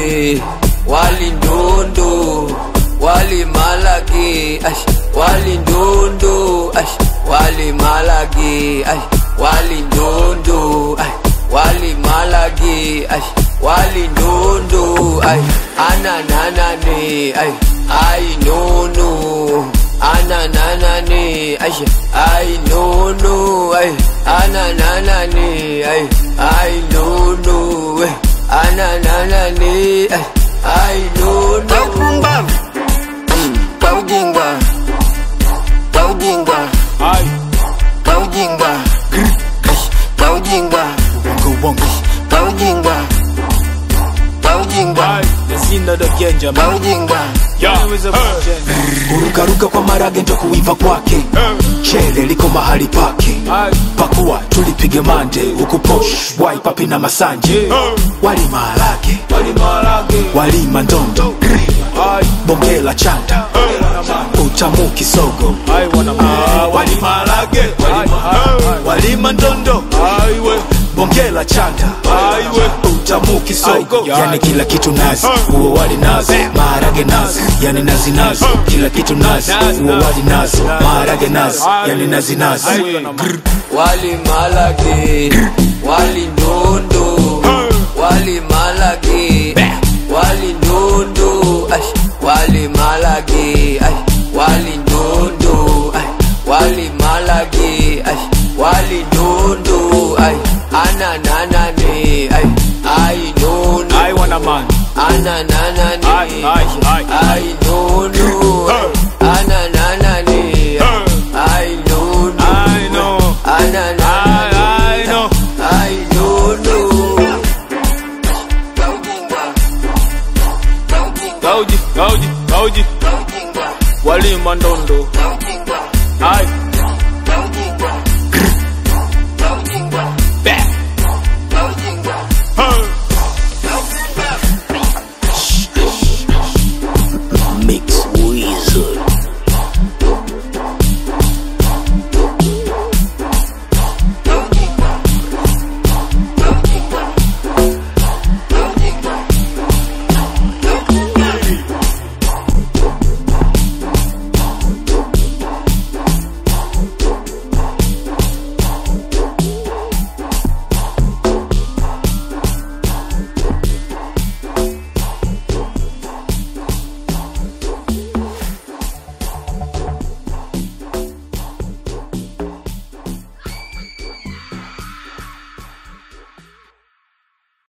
malage wali ndundu wali malage ash wali ndundu ash wali malage ash wali ndundu ash wali malage ash wali ndundu ay anananane ay ay nunu anananane ay ay nunu ay anananane ay ay nunu ay anananane ay ay nunu Pumbavu kwa ujinga, kwa ujinga, Ai, kwa ujinga, kwa ujinga, bongo bongo. kwa ujinga, kwa ujinga, Ai, Yasinda the Genja kwa man. ujinga. Yeah. Hey. kurukaruka kwa marage ndo kuiva kwake chele liko mahali pake Ai, pakuwa tulipige mande huku posh wai papi na masanje wali maharage wali malage. walima ndondo Ai, bongela chanda utamu kisogo ai wana Ah, wali maharage Ai, ai, walima ndondo ai, we. bongela chanda Ai, we. utamu kisogo Ai, yani kila kitu nazi uo wali nazi maharage nazi yani nazi nazi kila kitu nazi uo wali nazi maharage nazi yani nazi nazi Ai, wana man. wali malage wali ndundu wali malage wali ndundu ash wali malage ash wali ndundu ash wali malage ash wali ndundu ay anananane ay ay nunu Ai wana man. anananane Ai, ai, ai. ay